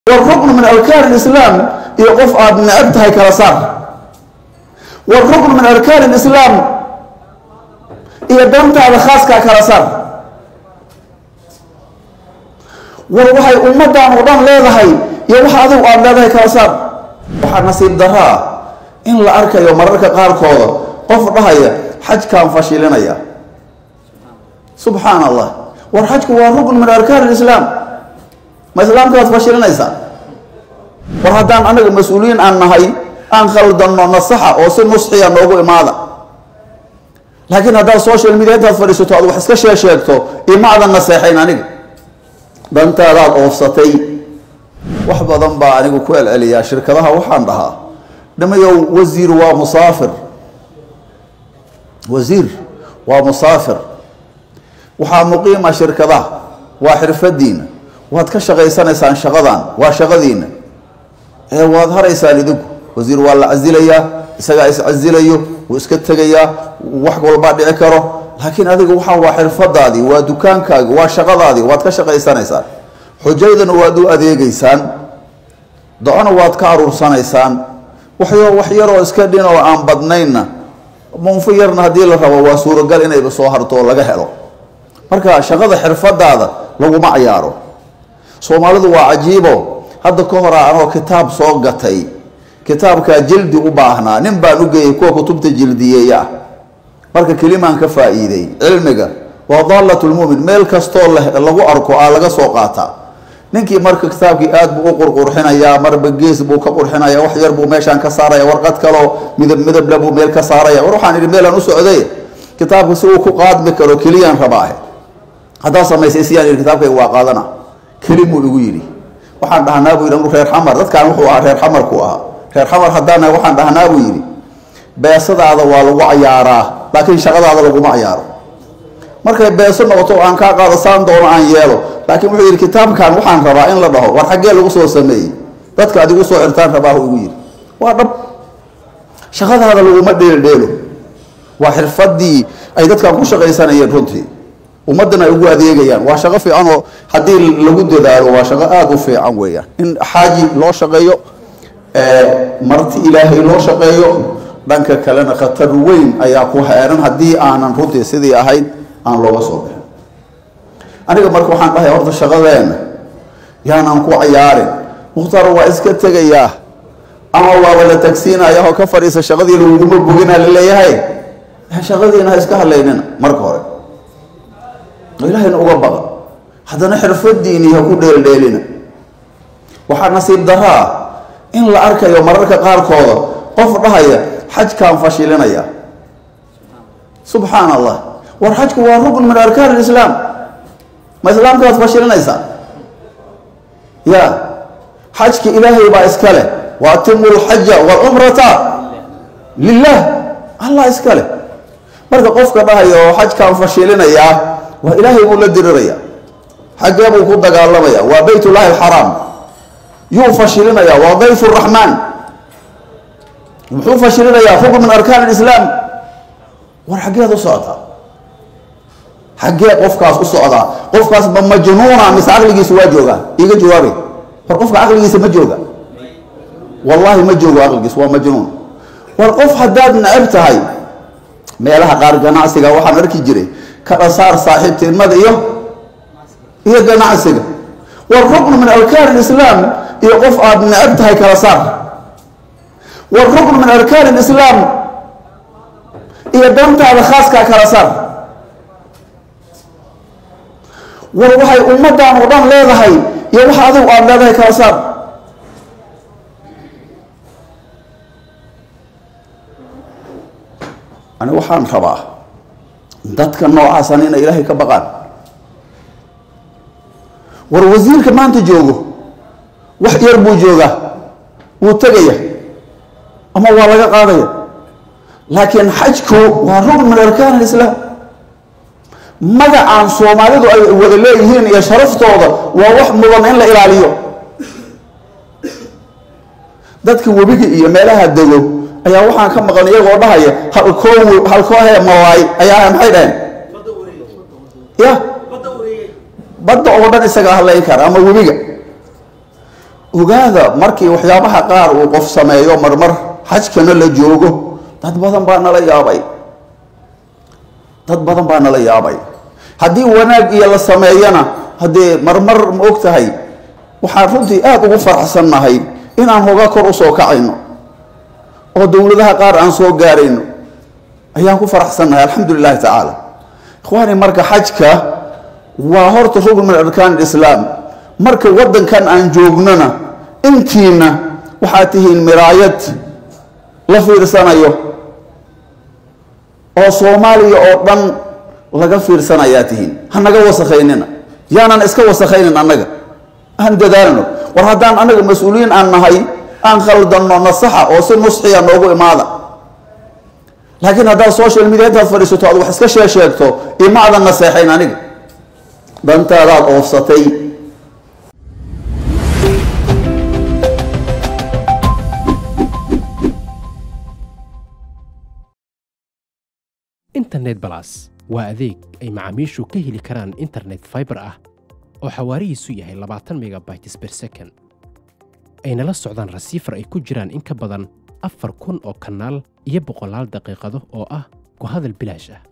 waruknu min arkaan islaam iyo qof aad necab tahay kala saar waruknu min arkaan islaam iyo dantaada khaaskaa kala saar war waxay ummadan oo dhan leedahay iyo waxa adigu aada leedahay kala saar waxaa nasiib daraa in la arkayo mararka qaarkooda qof dhahaya xajkaan fashilinaya subxaan allah war xajku waa rukn min arkaan islaam ma islaamka waad fashilinaysaa war haddaan anaga mas-uuliyiin aan nahay aan khaldanno nasaxa oo si nusxiya noogu imaada laakiin haddaad social media intaad fadhiisato aad wax iska shee sheegto imaadan naseexayn aniga dantaadaad oofsatay wax badan baa anigu ku celceliyaa shirkadaha waxaan dhahaa dhamayow wasiir waa musaafir wasiir waa musaafir waxaa muqiima shirkadaha waa xirfadiina waad ka shaqaysanaysaan shaqadan waa shaqadiina ee waad haraysaan idinku wasiir waa la casilayaa isagaa iscasilayo wuu iska tegayaa wax walbaa dhici karo laakiin adiga waxaa waa xirfadaadii waa dukaankaagi waa shaqadaadii waad ka shaqaysanaysaan xujaydana waad u adeegeysaan docona waad ka aruursanaysaan waxyo wax yaroo iska dhin oo aan badnaynna munfo yarna haddii la rabo waa suuragal inayba soo harto oo laga helo marka shaqada xirfadaada laguma cayaaro soomaalidu waa cajiibo hadda ka hora anoo kitaab soo gatay kitaabkaa jildi u baahnaa nin baan u geeyey kuwa kutubta jildiyeeya ah marka kelimaan ka faa-iiday cilmiga waa daalat lmumin meel kastoo lagu arko aa laga soo qaataa ninkii marka kitaabkii aad buu u qurqurxinayaa marba gees buu ka qurxinaya wax yar buu meeshaan ka saaraya warqad kaloo midab midable buu meel ka saaraya war waxaan idhi meelaan u socday kitaabka si uu ku qaadmi karo keliyaan rabaa haddaa samaysay siyaan yidhi kitaabkayga waa qaadana kelimuu igu yidhi waxaan dhahnaa buu yidhi reer xamar dadkaan wuxuu ahaa reer xamarku ahaa reer xamar haddaan waxaan dhahnaa buu yidhi beesadaada waa lagu cayaaraa laakiin shaqadaada laguma cayaaro markay beeso noqoto aan kaa qaado saan doono aan yeelo laakiin wuxuu yidhi kitaabkan waxaan rabaa in la dhaho war xaggee lagu soo sameeyey dadka adigu soo xirtaan rabaahu igu yidhi waa dhab shaqadaada laguma dheeldheelo waa xirfadii ay dadkan ku shaqaysanayeen runtii ummaddan ay ugu adeegayaan waa shaqo fiican oo haddii lagu dadaalo waa shaqo aada u fiican weeyaan in xaaji loo shaqeeyo marti ilaahay loo shaqeeyo dhanka kalena khatar weyn ayaa ku heeran haddii aanan runtii sidii ahayd aan looga soo bixin aniga marka waxaan dhahay horta shaqadeena yaanaan ku cayaarin mukhtaar waa iska tegayaa ama waaba la tagsiinaya oo ka fadhiisa shaqadii laguguma bogina laleeyahay shaqadiina ha iska hadlaynina marka hore ilaahayna uga baqa haddana xirfadiinii ha ku dheeldheelina waxaa nasiib daraa in la arkayo mararka qaarkooda qof dhahaya xajkaan fashilinaya subxaan allah war xajku waa rukn min arkaan islaam ma islaamka waad fashilinaysaa ya xajka ilaahay baa iska leh wa atimu lxaja walcumrata lilah allah iska leh marka qofka dhahayo oo xajkaan fashilinayaa waa ilaahay buu la diriraya xaggee buu ku dagaalamaya waa bayt llahi alxaraam yuu fashilinaya waa dayf raxmaan muxuu fashilinayaa rukn min arkaan islaam war xaggeed u socdaa xaggee qofkaas u socdaa qofkaas ma majnuuna mise caqligiisa waa joogaa iiga jawaabay war qofka caqligiisa ma jooga wallahi ma joogo caqligiisa waa majnuun war qof haddaad necab tahay meelaha qaar ganacsiga waxaan arki jiray kadhasaar saaxiibtinimada iyo iyo ganacsiga war ruknu min arkaan islaam iyo qof aada necab tahay kala saar war ruknu min arkaan islaam iyo dantaada khaaskaa kala saar war waxay ummadan oo dhan leedahay iyo waxa adigu aada leedahay kala saar ani waxaan rabaa dadka noocaasan inay ilaahay ka baqaan war wasiirka maanta joogo wax yar buu joogaa wuu tegaya ama waa laga qaadaya laakiin xajku waa rukn min arkaan alislaam magacaan soomaalidu ay wada leeyihiin iyo sharaftooda waa wax mudan in la ilaaliyo dadka webiga iyo meelaha dego ayaa waxaan ka maqan iyagoo dhahaya halkoo halkoohe malaay ayaa maxay dhaheen ya badda oo dhan isagaa hadlayn kara ama webiga ogaada markii waxyaabaha qaar uu qof sameeyo marmar xajkana la joogo dad badan baa nala yaabay dad badan baa nala yaabay haddii wanaag iyo la sameeyana haddee marmar ma og tahay waxaan runtii aada ugu faraxsannahay inaan hoga kor u soo kacayno oo dowladaha qaar aan soo gaarayno ayaan ku faraxsannahay alxamdu lilahi tacaala ikhwaani marka xajka waa horta rugn min arkaan islaam marka waddankan aan joognona intiina waxaad tihiin miraayad la fiirsanayo oo soomaaliya oo dhan laga fiirsanayaa tihiin ha naga wasakhaynina yaanan iska wasakhaynin annaga aan dadaalno war haddaan annaga mas-uuliyiin aan nahay aan khaldanno nasaxa oo si nusxiya noogu imaada laakiin haddaad social media intaad fadhiisato aad wax iska shee sheegto ima adan naseexayn aniga dantaadaad oofsatay internet balas waa adeeg ay macaamiishu ka heli karaan internet fiber ah oo xawaarihiisu yahay labaatan megabytes per second ayna la socdaan rasiifar ay ku jiraan in ka badan afar kun oo kanaal iyo boqolaal daqiiqado oo ah ku hadal bilaash ah